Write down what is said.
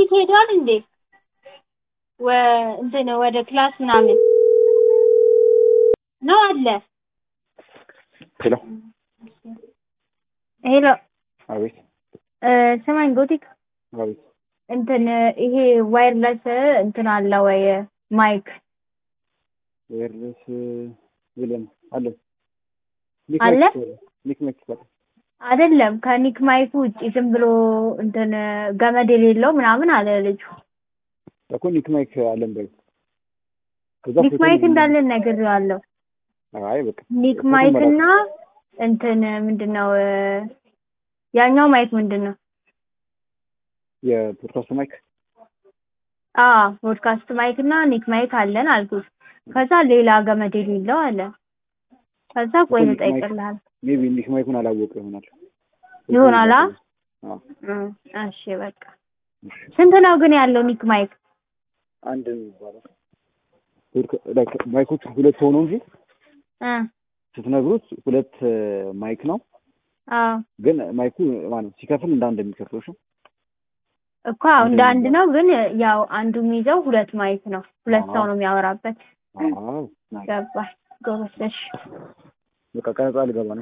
ጎቲክ ሄዷል እንዴ? ወ እንትን ወደ ክላስ ምናምን ነው አለ። ሄሎ ሄሎ አቤት እ ስማኝ ጎቲክ አቤት እንትን ይሄ ዋይርለስ እንትን አለ ወይ ማይክ ወይርለስ የለም አለ አለ? ኒክ ማይክ ይባላል አይደለም ከኒክ ማይክ ውጭ ዝም ብሎ እንትን ገመድ የሌለው ምናምን አለ ልጁ። እኮ ኒክ ማይክ አለን በይ ከዛ ኒክ ፎቶ ማይክ ነው- እንዳለን ነግሬዋለሁ። አይ በቃ ኒክ ፎቶ ማይክ መላክ እና እንትን ምንድነው እ ያኛው ማይክ ምንድነው? የፖድካስት ማይክ አ ፖድካስት ማይክ እና ኒክ ማይክ አለን አልኩት። ከዛ ሌላ ገመድ የሌለው አለ። ከዛ ቆይ ኒክ ማይክ- ልጠይቅልሃል ሜቢ ኒክ ማይኩን አላወቀ ይሆናል ይሆናል። አ? አዎ እ እሺ በቃ ስንት ነው ግን ያለው ኒክ ማይክ? አንድ ነው የሚባለው ፖድካ- ላይክ ማይኮቹ ሁለት ሆኖ እንጂ እ ስትነግሩት ሁለት ማይክ ነው አዎ ግን ማይኩ ማለት ሲከፍል እንደ አንድ የሚከፍለው እሺ እኮ አዎ እንደ አንድ ነው፣ ግን ያው አንዱ የሚይዘው ሁለት ማይክ ነው። ሁለት ሰው አዎ። ነው የሚያወራበት። አዎ ገባሽ? ጎበዝ። እሺ በቃ ቀረጻ ልገባ ነው